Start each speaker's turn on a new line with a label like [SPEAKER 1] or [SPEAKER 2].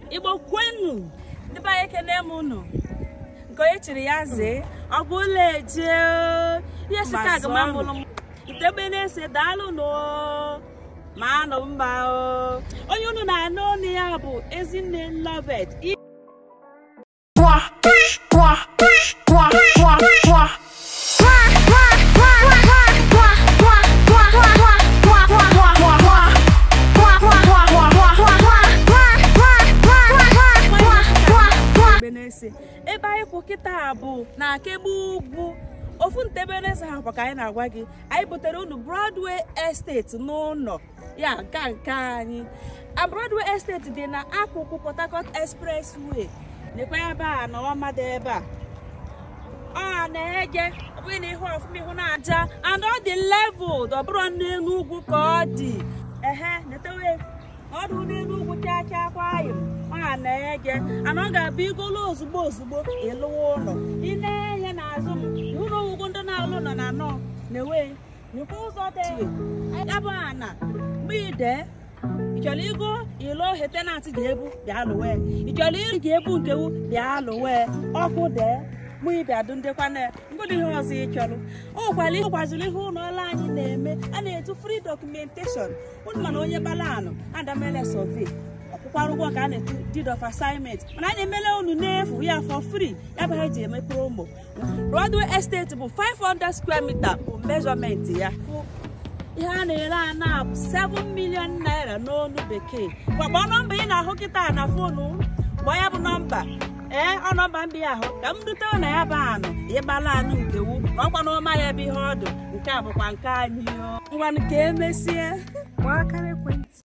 [SPEAKER 1] igbo kwenu ndị be anyị ekene m unu nke onye chiri ya zee ọ bụ ụlọ eje ihe sika agụmamụlụ m ntebe na-ese daalụ nụ ma anụ mba o onye unu na-anụ ọnụ ya bụ ezinne lovet ebe anyị kwụ kịta bụ na akegbu ugwu ofu ntebeleze ha kwa ka anyị na-agwa gị anyị butere unu Broadway Estate n'ụlọ ya nka nke anyị a Broadway Estate dị na akụkụ Port Harcourt Expressway nekwa ebe a na ọma dị ebe a ọ na-eje ọ bụghị na ihe ọfụma ihu na-aja and ọ dị leveled ọ bụrụ n'elu ugwu ka ọ dị ehe netewe ọdụ n'elu ugwu chacha kwayọ ọ na-eje ana ọ ga-abụ igolo ozugbo ozugbo ịlụwa ụlọ ị na-enye n'azụ m ụlọ ugwu ndị na-alụ nọ na nọ na-ewe nyekwa ụzọ dị yabụ ana mgbe ide ịchọrọ igo ilo he tenantị ga-ebu bịa lụwe ịchọrọ iri ga-ebu nkewu bịa lụwe ọkụ dee mụ ịbịa dụ ndekwana ngụdị ihe ọzọ ị chọrọ o nwekwara ihe gwaziri ihe ụlọ ọrụ anyị na-eme a na-etu free documentation unu mana onye balanụ adamele survey ọkwụkwara ụgwọ ka a na-etu deed of assignment mana anyị emele unu n'efu ya for free ya bụ ha eji eme promo Broadway Estate bụ 500 square meter bụ measurement ya ihe a na-ere ana bụ 7 million naira n'onu bekee gbakpọ nọmba ị na-ahụ kịta na fonu gbaa ya bụ nọmba ee ọ nọmba mbi ahụ ka m rute na ya bụ anụ ịgbala anụ nkewu na ọkwa na ọma ya ebe ihe ọdụ nke a bụkwa nke anyị ngwanụ ka emesie
[SPEAKER 2] gbaa akara ekwentị